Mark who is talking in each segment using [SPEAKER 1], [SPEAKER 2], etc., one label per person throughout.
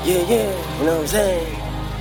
[SPEAKER 1] Yeah, yeah, you know what I'm saying?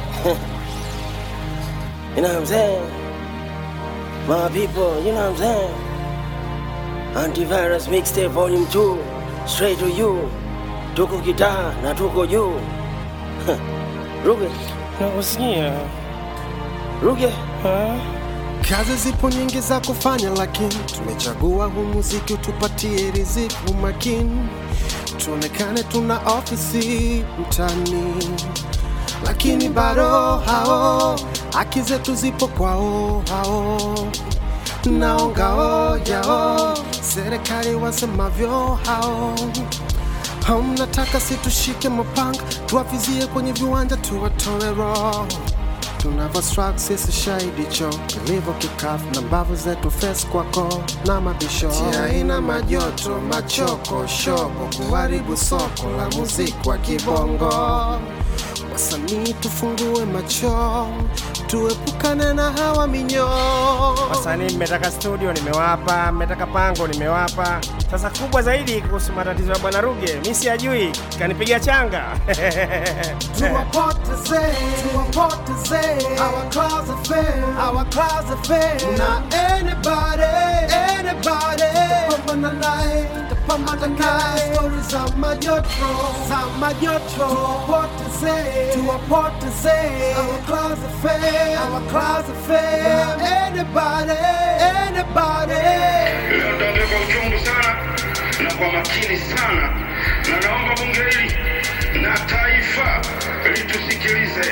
[SPEAKER 1] you know what I'm saying? My people, you know what I'm saying? Antivirus Mixtape Volume 2, straight to you. Tuko kitaa na tuko juu. Ruge,
[SPEAKER 2] Nakusikia
[SPEAKER 1] Ruge,
[SPEAKER 2] ha?
[SPEAKER 3] Kazi zipo nyingi za kufanya, lakini tumechagua huu muziki utupatie riziki. Umakini tuonekane tuna ofisi mtani, lakini bado hao haki zetu zipo kwao hao naongao yao serikali wasemavyo hao hamnataka situshike mapanga tuwavizie kwenye viwanja tuwatoe roho tunavyo struggle sisi shahidi cho kilivyo kikafu na mbavu zetu fes kwako na mabisho ina majoto machoko shoko kuharibu soko la muziki wa kibongo wasanii tufungue macho tuepukane na hawa minyoo
[SPEAKER 2] Wasanii mmetaka studio nimewapa, mmetaka pango nimewapa. Sasa kubwa zaidi kuhusu matatizo ya bwana Ruge, mi siyajui, kanipiga changa
[SPEAKER 3] tuwapoteze tuwapoteze our class affair our class affair na anybody anybody pambana naye pambana naye stories za majoto za majoto tuwapoteze tuwapoteze our class affair our class affair na anybody anybody
[SPEAKER 4] Leo nitaongea kwa uchungu sana na kwa makini sana, na naomba bunge hili na taifa litusikilize.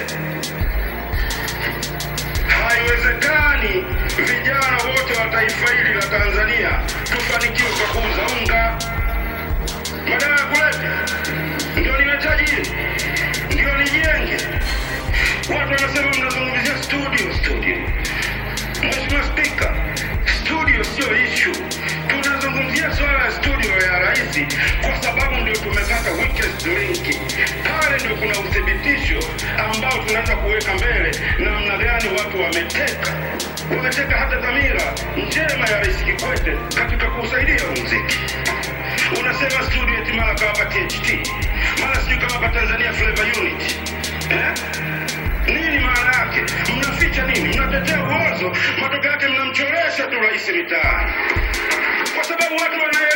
[SPEAKER 4] Haiwezekani vijana wote wa taifa hili la Tanzania tufanikiwe kwa kuuza unga. Madawa ya kulevya ndio nimetajiri, ndio nijenge. Watu wanasema mnazungumzia studio, studio. Mheshimiwa Spika, studio sio ishu. Tunazungumzia swala ya studio ya rais kwa sababu ndio tumepata weakest link. Pale ndio kuna uthibitisho ambao tunaweza kuweka mbele namna gani watu wameteka wameteka hata dhamira njema ya Rais Kikwete katika kuusaidia huu muziki. Unasema studio eti mara kawapa THT, mara sijui kawapa Tanzania Flavor Unit eh? Nini maana yake? Mnaficha nini? Mnatetea uozo, matokeo yake mnamchoresha tu rais mitaani, kwa sababu watu wana